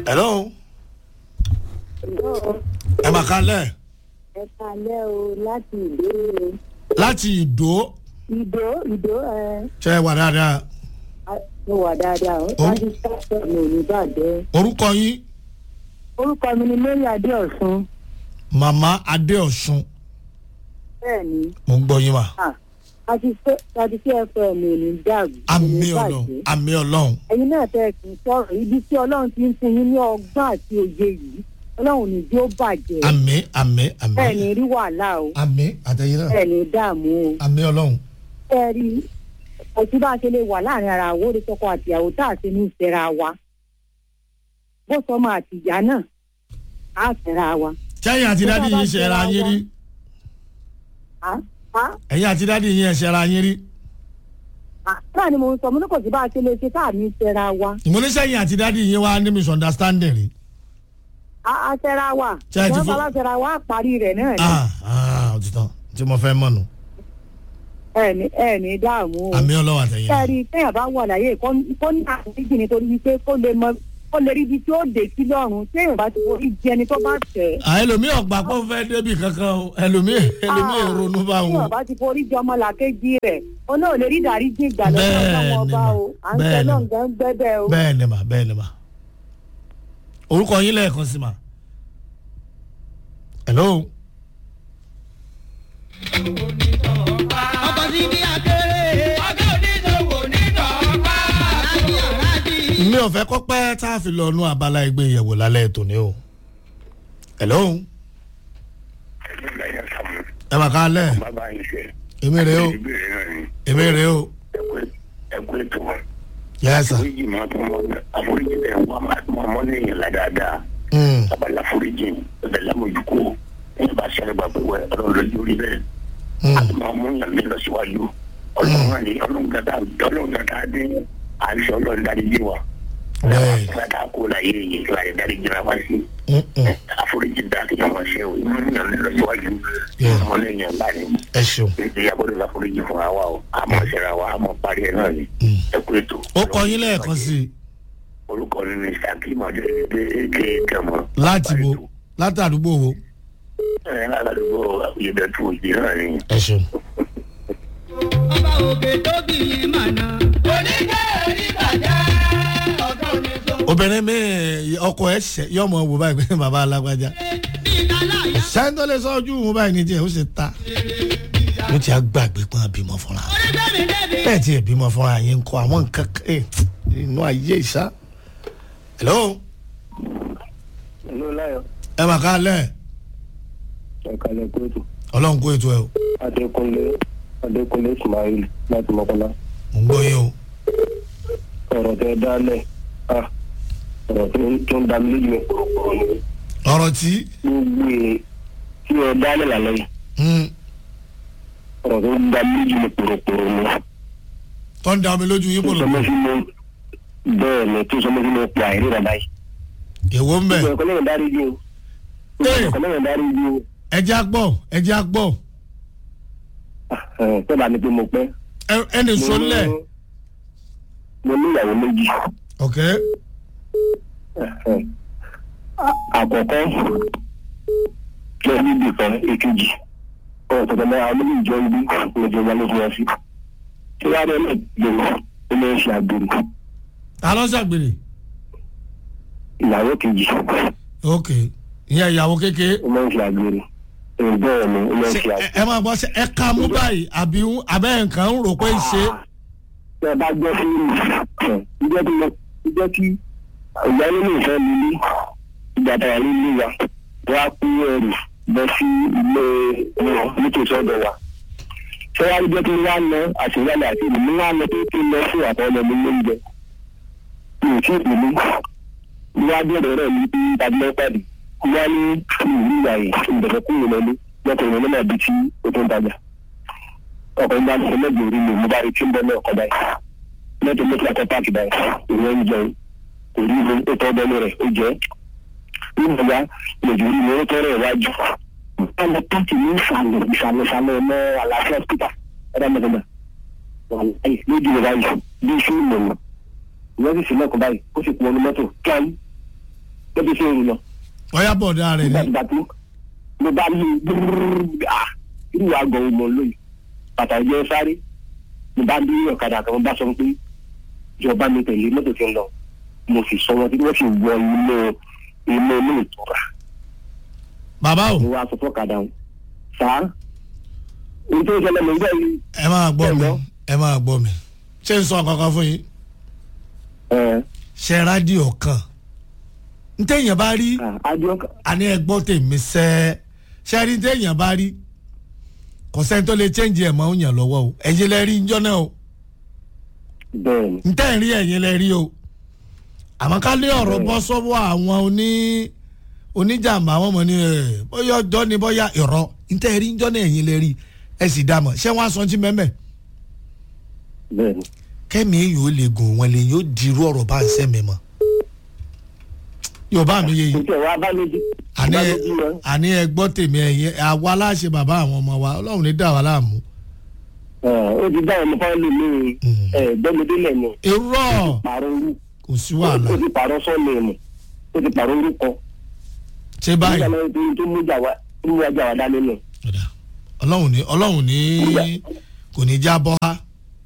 hello ẹ mà kálẹ̀ ẹ kalẹ́ o láti ìdó láti ìdó ìdó ìdó ẹ ṣe wà dáadáa mo wà dáadáa o Ó. láti sáfẹ́ mi ò ní bàjẹ́ orúkọ yín orúkọ mi ni mary adéọ̀sùn màmá adéọ̀sùn bẹ́ẹ̀ ni mo ń gbọ́ yín mà àti sí fm mi ò ní dàgbù àmì ọlọ́run àmì ọlọ́run ẹ̀yin náà tẹ́ ẹ kì í sọ̀rọ̀ ibi tí ọlọ́run ti ń fún yín ní ọgbọ́n àti òye yìí ọlọ́run ní bí ó bàjẹ́ àmì àmì àmì bẹ́ẹ̀ ni rí wàhálà o àmì àtẹ̀yìn náà bẹ́ẹ̀ ni dààmú o àmì ọlọ́run ẹ rí ọtí bá a ṣe lè wà láàrin ara àwọn òde tọkọ àtìyàwó tá a ṣe ní ìfẹ́ra wa bó sọmọ àtìyá náà á fẹ́ra wa. sẹ́yìn àti dádì yín ṣe ra yín rí Á á ẹ̀yìn àti dádì yín ṣe ra yín rí á náà ni mo ń sọ mo ní kò sí bá a ṣe lè ṣe tá a ní ìfẹ́ra wa ìmúnisẹ́yìn àti dádì yín wá ní misunderstanding rí á á fẹ́ra wa Ṣé ẹ ti wọ́n fún- bá bá fẹ́ra wa á parí rẹ̀ náà ni ah ah òtítọ́ tí mo fẹ́ mọ̀ nù ẹ ní ẹ ní dààmú o. àmì ọlọ́run àtẹ̀yìn ẹ náà rí téèyàn bá wà láyé kó kó ní àforíjì nítorí wípé kó lè mọ kó lè rí ibi tí ó dé sí lọ́rùn téèyàn bá ti forí jẹ ẹni tó bá tẹ̀ ẹ́. à ẹlòmíì ọgbà pọ̀ fẹ́ débi kankan o ẹlòmíì ẹlòmíì ronú bá tí wọn. ọba ti forí jọ ọmọ làkejì rẹ ó náà lè rí ìdáríjì ìgbà lọ́wọ́ Bẹ́ẹ̀ni ọlọ́wọ́ ọba mà, o à ń tẹ bẹ́ẹ̀ni. náà gan gbẹ́bẹ́ o. bẹ́ẹ̀ ni mà bẹ́ẹ̀ ni mà orúkọ yín lẹ́ẹ̀kan sí mà. hello ọkọ̀ sí bí akéré. ọkọ̀ oníṣòwò nínú ọ̀pá. alájí alájí. mi ò fẹ́ kọ́ pẹ́ tá a fi lọ nú abala ẹgbẹ́ ìyẹ̀wò lálẹ́ ètò ni o. hello ẹ mà ká lẹ̀ bàbá yìí ṣe. èmi rè o ìbéèrè náà ni èmi rè o ẹkú ètò wọn. yẹ sà àforíjì máa tún mọ àforíjì bẹ́ẹ̀ wọ́n máa tún mọ lẹ́yìn la dáadáa. Mm, babalá àforíjì ọ̀dẹ̀ lámójúkó ẹ̀yìn bá ṣẹlẹ̀ bá pé wẹ́ ọlọ́run lójú rí bẹ́ẹ̀. mm. a tún máa mú yàn mí lọ síwájú. ọlọ́run náà ni ọlọ́run dada ọlọ́run dada dé àìsàn ọlọ́run dárí jì wá. Bẹ́ẹ̀. dada kó láyé yìí láyé dárí jìnnà wá sí. Mm, mm. àforíjì dá kí wọ́n ṣe o ìmú yàn mí lọ síwájú. Yeah. ọmọ lẹ́yìn ẹ̀ báyìí ẹ ṣeun ìyàbọ̀dọ̀ láforíjì fún wa o àmọ́ ṣẹra wa àmọ́ parí ẹ̀ náà ni ẹkú ètò. ó kọ yín lẹ́ẹ̀kan sí i orúkọ mi ni sakim ọdẹdẹ eke kẹmọ. láti bo látàdúgbò wo ẹ aládùúgbò ìyẹ̀dẹ̀tù òjì náà ni. ẹ ṣeun. ọba òkè tóbi yìí màná. oníkẹ́ oníbàjẹ́. ọkọ̀ oníṣòwò. obìnrin mi ọkọ ẹ ṣẹ yọmọ wò báyìí pé bàbá alágbájá bí kálá sẹ́ńtọ́ lè sọ ojú wọn báyìí ní tiẹ̀ ó sì ta ó ti á gbàgbé pọ́n bímọ fúnra onígbẹ̀mí débi. bẹ́ẹ̀ tí ẹ̀ bímọ fúnra yín ń kọ́ àwọn nǹkan kan ẹ̀ inú ayé ìṣá. hello ló láyọ̀ ẹ mà ká lẹ̀ ẹ̀kálẹ̀ kóòtù ọlọ́run kó ètò ẹ o adékúnlé adékúnlé ismail láti mọ́kànlá mò ń gbọ́ yín o ọ̀rọ̀ tẹ dálẹ̀ ah, ọ̀rọ̀ tó ń- tó ń dá mi lójú ẹ̀ kúròkúrò ni ọ̀rọ̀ tí gbogbo ẹ̀ tí ẹ dálẹ̀ lálẹ́ yìí mm, ọ̀rọ̀ tó ń dá mi lójú ẹ̀ kúròkúrò ni tó ń da omi lójú yín tó pòlò sọ mọ́ sí mo bẹ́ẹ̀ ni tó sọ mọ́ sí mo pa àìrí rẹ̀ báyìí. èwo ń bẹ̀ ìgbà kan lẹ́yìn dárí ju o Ee. ìgbà kan lẹ́yìn dárí ju o ẹjẹ́ á gbọ́ ẹjẹ́ á gbọ́ tọ́ba ni pé mo pẹ́. Ẹ- ẹnì sọ́lẹ̀ mo ní ìyàwó méjì. ok àkọ́kọ́ jẹ́ níbi kan èkejì ọ̀rọ̀ tọ̀tọ̀ náà àwọn méjì jọ ń bí lọ́jọ́ wa ló fi wá sí. tí wàá rẹ̀ náà gbèrò ó lè ṣe àgbèrè ta ló ṣàgbèrè ìyàwó kejì ok ìyẹn ìyàwó kékeré ó máa ń ṣe àgbèrè èyí bẹ́ẹ̀ ni ó máa ń Ṣé ṣe ẹ ẹ máa gbọ́ ṣe ẹ ká mú báyìí àbí ń- abẹ́ nǹkan ń rò pé ń ṣe tẹ bá gbọ́ sí mi ìjọ tí mo ìjọ tí ìyá nínú ìfẹ́ mi ní ìgbà tàwa nílé wa wá kú ẹrù lọ sí ilé wọn nítòsí ọ̀dọ̀ wa ṣé wàá jẹ́ kí n wá lọ àṣeyálẹ̀ àti ìlú mi wá lọ pé kí n lọ sí àtọ́lẹ̀ mi lóúnjẹ mi ò tí ì pè mí mi wá bẹ̀rẹ̀ rẹ̀ ní bí tàbí lọ́pàdé mi wá ní ìlú ìyá yìí ìbẹ̀rẹ̀ kúrò lọ́lé lọ́kùnrin náà bí tí ó tó ń tajà ọkọ̀ ń bá mi lẹ́gbẹ̀ẹ́ orí mi mo bá rí tí ń bọ́ náà kọ́ báyìí mọ́tò mọ́tò àkọ́ páàkì báyìí ìwọ́n ń jẹun kò rí mi ó tọ́ bẹ́ẹ̀ rẹ̀ ó jẹ́ nígbà yá lòdì orí mi ó tọ́ rẹ̀ wájú. wọ́n lọ páàkì ní ìsàlẹ̀ ìsàlẹ̀ ìsàlẹ̀ ọmọ àlàáfíà hospital ẹ̀rọ mọ̀tẹ́mọ̀ lójú rẹ̀ báyìí bí iṣu ìmọ̀nà ìwọ́n sì sílẹ̀kùn báyìí ó sì pọn ní mọ́tò kíáyì ó ti ṣe òru lọ ọ̀yá bọ̀dá rẹ̀ nígbà ni nígbà tó mo bá ní gbúrúrú à irú àgọ́ ọmọ lóyún bàtà ìjọ sáré mo bá ní ọ̀kadà kan mo bá sọ pé ìjọba mi tẹ̀lé mọ́tò tí ń lọ mo sì sọ wọn tí wọ́n sì wọ inú inú inú ìtura bàbá o mo wá sọ fọ́kadà wọn sáà ohun tó ń ṣẹlẹ̀ mọ̀ nígbà yìí ẹ máa gbọ́ mi Hello? ẹ máa gbọ́ mi ṣé n sọ kankan fún yín ẹ̀ ṣe rádìò kan n téèyàn bá rí adìọ àní ẹ gbọ́ tèmi sẹ́ ṣe rí n téèyàn bá rí kò sẹ́ni tó lè chẹ́ǹjì ẹ̀ mọ́ ń yàn lọ́wọ́ o ẹ̀yin lẹ rí njọ́ náà o bẹ́ẹ̀ ni n tẹ́ ń rí ẹ̀yin lẹ rí o àmọ́ ká lé ọ̀rọ̀ bọ́ sọ́wọ́ àwọn oní oníjàmbá àwọn ọmọ ní ẹ̀ bóyá ọjọ́ ni bóyá ìrọ̀ n tẹ́ rí njọ́ náà ẹ̀yin lẹ rí ẹ sì dá mọ̀ ṣé wọ́n á sọ ti mẹ́mẹ́ bẹ́ẹ̀ ni kẹ́mi yóò lè gùn wọn lè yóò dirú ọ̀rọ̀ bá ń sẹ́mi mọ́ yorùbá mi yé yìí nítorí wa bá lójú àní bá ẹ lójú wọn àní ẹ gbọ́ tèmi ẹ̀yìn àwa láṣẹ bàbá àwọn ọmọ wa ọlọ́run ní dà wá láàmú. ẹ̀, ó ti dá ọmọ fáwọn lè mí ẹ̀ gbẹ́mídélẹ̀ ni irọ́ pààrọ̀ orú kò sí wàhálà ó ti pààrọ̀ sọ́ọ̀lì ẹ̀mù ó ti pààrọ̀ orúkọ ṣé báyìí nígbà náà tó tó mú jà wá tó mú ajá wá dání nù. ọ̀dà ọlọ́run ní ọlọ́run ní kò ní já bọ́ ha.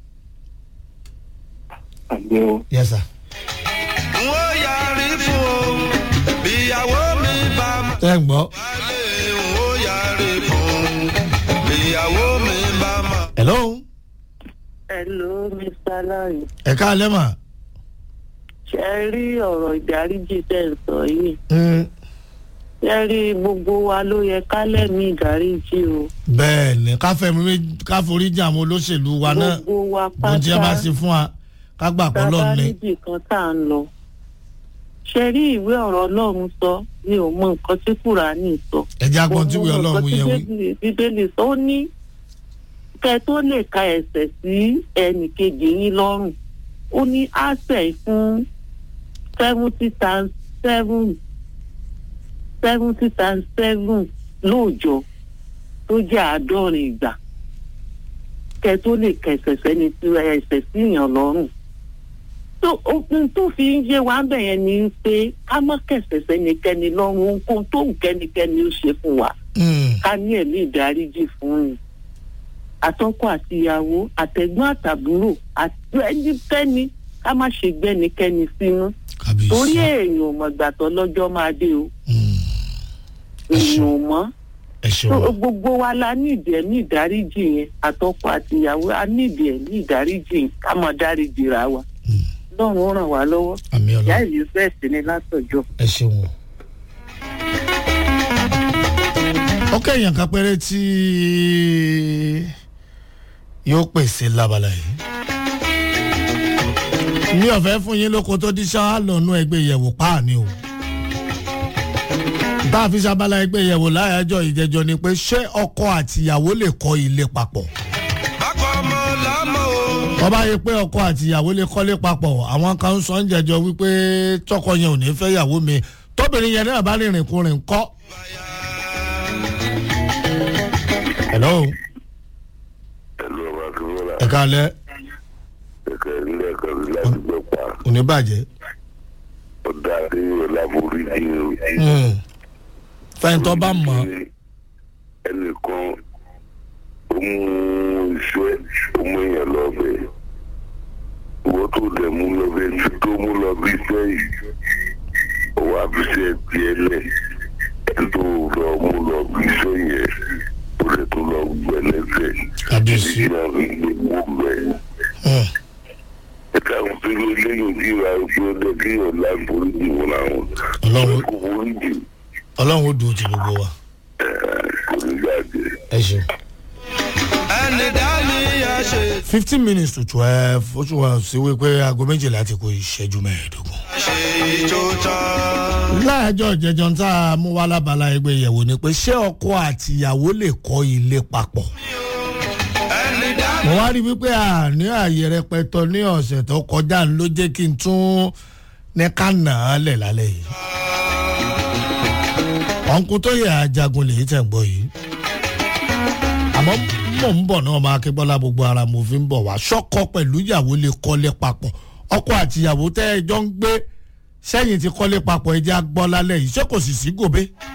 àgbẹ̀ o yes sir. n ó yarí fún o bíyàwó mi bá mọ̀ tẹ́ ń gbọ́. wálé n ó yarí fún bíyàwó mi bá mọ̀. hello Hello, Mr. Larry. ẹ káalẹ́ mà. Ṣé ẹ rí ọ̀rọ̀ ìdáríjì tẹ̀ ń sọ yìí? Mm, Ṣé ẹ rí gbogbo wa ló yẹ ká lẹ́mí ìdáríjì o? bẹ́ẹ̀ ni ká fẹ́mi méjì ká forí jà àwọn olóṣèlú wa náà Gbogbo wa bó jẹ́ bá pátá ṣe fún wa ká gbà pọ́ tábà lọ́ọ̀ ni. níbì kan tá à ń lọ. Ṣé rí ìwé ọ̀rọ̀ Ọlọ́run sọ? Mi ò mọ nǹkan tí Kùránì sọ. ẹ̀jẹ̀ agbọ̀n tí Mo wíwẹ́ mọ ọlọ́run nǹkan tí yẹn wí. Bíbélì- Bíbélì sọ ó ní kẹ tó lè ka ẹ̀ṣẹ̀ sí ẹnìkejì yín lọ́rùn. Ó ní àṣẹ fún seventy times seven seventy times seven lóòjọ́ tó jẹ́ àádọ́rin ìgbà kẹ tó lè kẹsẹ̀ sẹ́ni tí ẹsẹ̀ sí èèyàn lọ́rùn. tó ohun tó fi ń yé wa bẹ̀ yẹn ni pé ká má kẹsẹ̀ sẹ́nikẹ́ni lọ́rùn ohunkóhun tó wù kẹ́nikẹ́ni ó ṣe fún wa Mm, ká ní ẹ̀mí ìdáríjì fún un. àtọkọ àti ìyàwó àtẹ̀gbọ́n àtàbúrò àti ẹnikẹ́ni ká má ṣe gbẹ́nikẹ́ni sínú kábíyèsí. torí èèyàn ò mọ̀ gbàtọ́ lọ́jọ́ máa dé o Mm, èèyàn ò mọ̀ ẹ So, ṣeun. gbogbo wa la ní ìdí ẹ̀mí ìdáríjì yẹn àtọkọ àti ìyàwó a ní ìdí ẹ̀mí ìdáríjì yẹn ká mọ̀ dáríjì ra wa Mm, lọ́run ó ràn wá lọ́wọ́ àmì ìyá ọlọ́run ìlú fẹ́ẹ̀sì ni látọ̀jọ́. ẹ ṣeun o. ó kẹ́yìn kan péré tí yóò pèsè lábala yìí. mi ò fẹ́ fún yín lóko tó díṣà á lọ́nú ẹgbẹ́ ìyẹ̀wò páàní o. tá a fi ṣabala ẹgbẹ́ ìyẹ̀wò láyájọ́ ìjẹjọ́ ni pé ṣé ọkọ àtìyàwó lè kọ́ ilé papọ̀ bákan ọmọ lámọ̀ o. wọ́n bá yẹ pé ọkọ àti ìyàwó lè kọ́lé papọ̀ àwọn kan ń sọ ń jẹjọ wípé tọkọ yẹn ò ní fẹ́ ìyàwó mi tóbìnrin yẹn náà bá rìnrìn kùnrin kọ́. hello ẹlú ọba akínwọlá ẹ káalẹ́ ẹkẹ ilé ẹkọ mi láti gbọ pa kò ní bàjẹ́. ọdọ adéyẹ láforíjì o. Mm. fẹ́ntọ́ bá mọ̀ ẹnìkan ó mú iṣẹ́ ó mú èèyàn lọ́bẹ̀ ìwọ tó dẹ̀ mú lọ́bẹ̀ tí tó mú lọ bí iṣẹ́ yìí òwò àfiṣẹ́ tiẹ̀ lẹ̀ ẹ̀ tó lọ mú lọ bí iṣẹ́ yẹn ó lè tó lọ gbẹ́lẹ́sẹ̀ Kábíyèsí. títí náà fi gbé wó bẹ́ẹ̀. Mm. ẹ̀ka òfin lẹ́yìn tí ìwà òfin ọdẹ kí ọ̀la foríjì wọn làwọn. Ọlọ́run- kò foríjì ọlọ́run ó dùn ti gbogbo wa kò ní jáde. ẹ ṣeun. ẹni dá mi yá ṣe. fifteen minutes to twelve ó tún wá sí wípé aago méjìlá ti kó ìṣẹ́jú mẹ́ẹ̀ẹ́dógún. ṣe ìjó tán. láàjọ ìjẹjọ tá a mú wá lábala ẹgbẹ́ ìyẹ̀wò ni pé ṣé ọkọ àti ìyàwó lè kọ́ ilé papọ̀. ẹni dá mo wá rí wípé àní ààyè rẹpẹtọ ní ọ̀sẹ̀ tó kọjá ló jẹ́ kí n tún ní ká nà á lẹ̀ lálẹ́ yìí. ọ̀nkú tó yẹ ajagun lèyí tẹ̀ ń gbọ́ yìí. àmọ́ mò ń bọ̀ náà máa ké bọ́lá gbogbo ara mo fi ń bọ̀ wá ṣọ́kọ pẹ̀lú ìyàwó lè kọ́lé papọ̀ ọkọ àti ìyàwó tẹ́ ẹ jọ ń gbé sẹ́yìn ti kọ́lé papọ̀ ẹja gbọ́ lálẹ́ yìí ṣé kò sì sí gòbé